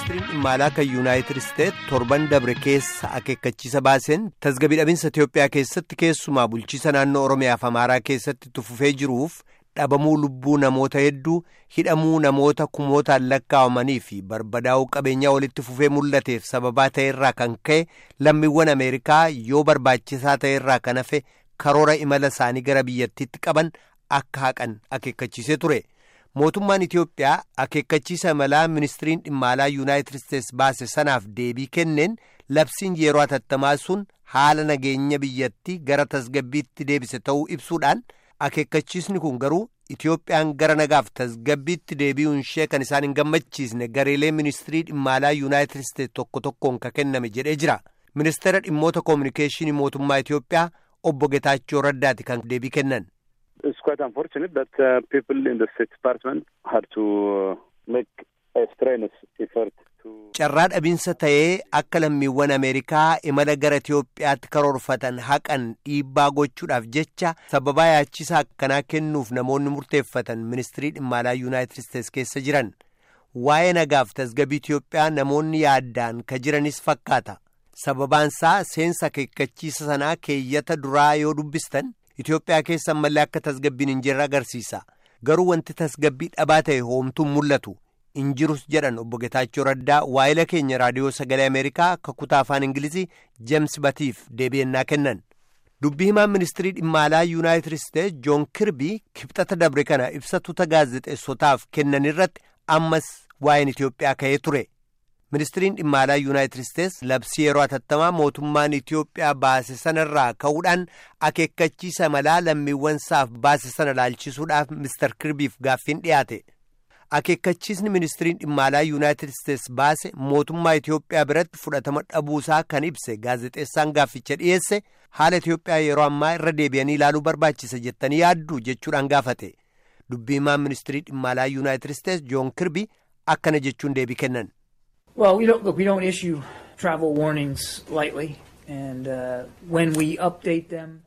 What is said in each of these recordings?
ministiriin dhimma alaa kan yuunaayitid isteet torban dabre keessa akeekkachiisa baaseen tasgabbii dhabinsa itiyoophiyaa keessatti keessumaa bulchiisa naannoo oromiyaaf amaaraa keessatti tufufee jiruuf dhabamuu lubbuu namoota hedduu hidhamuu namoota kumootaan lakkaa'amanii fi barbadaa'uu qabeenyaa walitti fufee mul'ateef sababaa ta'erraa kan ka'e lammiiwwan ameerikaa yoo barbaachisaa ta'erraa kan hafe karoora imala isaanii gara biyyattiitti qaban akka haqan akeekkachiisee ture. mootummaan Itiyoophiyaa akeekkachiisa imalaa ministiriin dhimma alaa yuunaayitid isteetsi baase sanaaf deebii kenneen labsiin yeroo hatattamaa sun haala nageenya biyyattii gara tasgabbiitti deebise ta'uu ibsuudhaan akeekkachiisni kun garuu Itiyoophiyaan gara nagaaf tasgabbiitti deebi'uun ishee kan isaan hin gammachiisne gareelee ministirii dhimma alaa yuunaayitid isteetsi tokko tokkoon ka kenname jedhee jira ministeera dhimmoota koominikeeshinii mootummaa Itiyoophiyaa obbo Getaachoo Raddaati kan deebii kennan. It's quite unfortunate that uh, people in the State Department had to uh, make a strenuous effort to. Carraa dhabinsa ta'ee akka lammiiwwan Ameerikaa imala gara Itiyoophiyaatti karoorfatan haqan dhiibbaa gochuudhaaf jecha sababaa yaachisaa akkanaa kennuuf namoonni murteeffatan ministirii dhimma alaa Yuunaayitid Isteetsi keessa jiran. Waa'ee nagaaf tasgabbii Itiyoophiyaa namoonni yaaddaan ka jiranis fakkaata. Sababaansaa seensa akeekkachiisa sanaa keeyyata duraa yoo dubbistan. Itoophiyaa keessa ammallee akka tasgabbiin hin jirre agarsiisa. Garuu wanti tasgabbii dhabaa ta'e hoomtuun mul'atu hin jirus jedhan obbo Getaachoo Raddaa waa'ila keenya raadiyoo sagalee Ameerikaa akka kutaa afaan Ingilizii Jeems Batiif deebi'ennaa kennan. Dubbii himaan ministirii dhimma alaa Yuunaayitid Isteetsi Joon Kirbii kibxata dabre kana ibsa tuuta gaazexeessotaaf kennan irratti ammas waa'een Itoophiyaa ka'ee ture. ministiriin dhimma alaa yuunaayitid isteetsi labsii yeroo hatattamaa mootummaan itiyoophiyaa baase sanarraa ka'uudhaan akeekkachiisa imalaa lammiiwwan isaaf baase sana laalchisuudhaaf mister kirbiif gaaffiin dhiyaate akeekkachiisni ministiriin dhimma alaa yuunaayitid isteetsi baase mootummaa itiyoophiyaa biratti fudhatama dhabuusaa kan ibse gaazexeessaan gaafficha dhiyeesse haala itiyoophiyaa yeroo ammaa irra deebi'anii ilaaluu barbaachisa jettanii yaaddu jechuudhaan gaafate dubbii himaan ministirii dhimma alaa yuunaayitid isteetsi joon kirbii akkana jechuun deebii kennan. Well, we don't look. We don't issue travel warnings lightly, and uh, when we update them.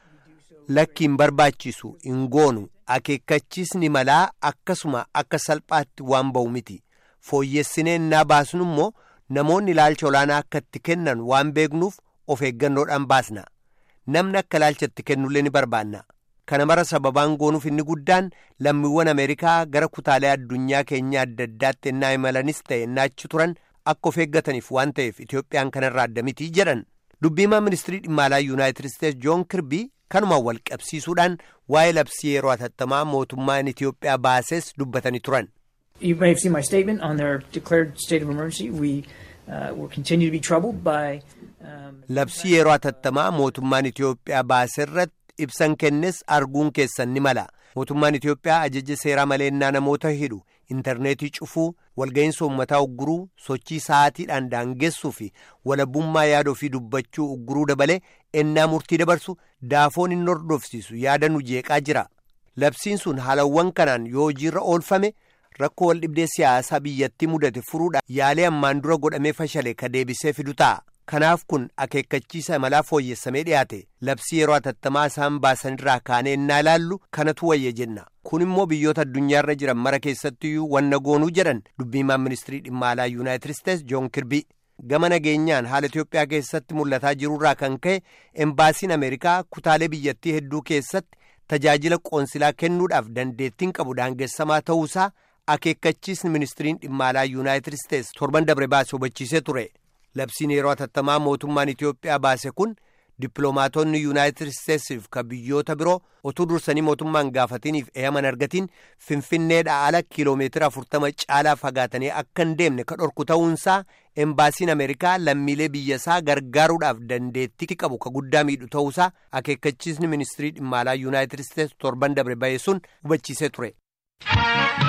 Lakkiin barbaachisu hin goonu akeekkachiisni malaa akkasuma akka salphaatti waan ba'u miti fooyyessinee innaa baasnu immoo namoonni ilaalcha olaanaa akka itti kennan waan beeknuuf of eeggannoodhaan baasna namni akka ilaalcha itti kennullee ni barbaanna kana mara sababaan goonuuf inni guddaan lammiiwwan ameerikaa gara kutaalee addunyaa keenya adda addaatti ennaa imalanis ta'e ennaa achi turan akka of eeggataniif waan ta'eef itiyoophiyaan kanarraa adda mitii jedhan dubbiimaa ministirii dhimma alaa yuunaayitid isteetsi joon kirbii kanumaan wal qabsiisuudhaan waa'ee labsii yeroo hatattamaa mootummaan itiyoophiyaa baases dubbatanii turan. You may have seen my statement on their declared state of emergency. We uh, will continue to be troubled by. Um, labsii yeroo hatattamaa mootummaan itiyoophiyaa baaserratti ibsan kennes arguun keessan ni mala mootummaan itiyoophiyaa ajaja seeraa maleennaa namoota hidhu intarneetii cufuu walga'iinsa uummataa ugguruu sochii sa'aatiidhaan daangessuu fi walabummaa yaada ofii dubbachuu ugguruu dabalee ennaa murtii dabarsu daafoon inni hordofsiisu yaada nu jeeqaa jira labsiin sun haalawwan kanaan yoo hojiirra oolfame rakkoo wal dhibdee siyaasaa biyyattii mudate furuudhaan yaalee ammaan dura godhamee fashale ka deebisee fidu ta'a. kanaaf kun akeekkachiisa imalaa fooyyessamee dhiyaate labsii yeroo hatattamaa isaan baasanirraa kaanee innaa ilaallu kanatu wayya jenna kun immoo biyyoota addunyaarra jiran mara keessattiyyuu wanna goonuu jedhan dubbiimaan ministirii dhimma alaa yuunaayitid isteetsi joon kirbii gama nageenyaan haala itiyoophiyaa keessatti mul'ataa jirurraa kan ka'e embaasiin ameerikaa kutaalee biyyattii hedduu keessatti tajaajila qoonsilaa kennuudhaaf dandeettiin qabu daangessamaa ta'uusaa akeekkachiisni ministiriin dhimma alaa yuunaayitid isteetsi torban dabre baase hubachiisee ture. labsiin yeroo hatattamaa mootummaan Itiyoophiyaa baase kun dippiloomaatonni yuunaayitid isteetsiif ka biyyoota biroo otuu dursanii mootummaan gaafatiniif eeyaman argatiin finfinneedhaa ala kiiloomeetira afurtama caalaa fagaatanii akka hin deemne ka dhorku ta'uunsaa embaasiin ameerikaa lammiilee biyyasaa gargaaruudhaaf dandeettii qabu ka guddaa miidhu ta'uusaa akeekkachiisni ministirii dhimma alaa yuunaayitid isteetsi torban dabre ba'e sun hubachiisee ture.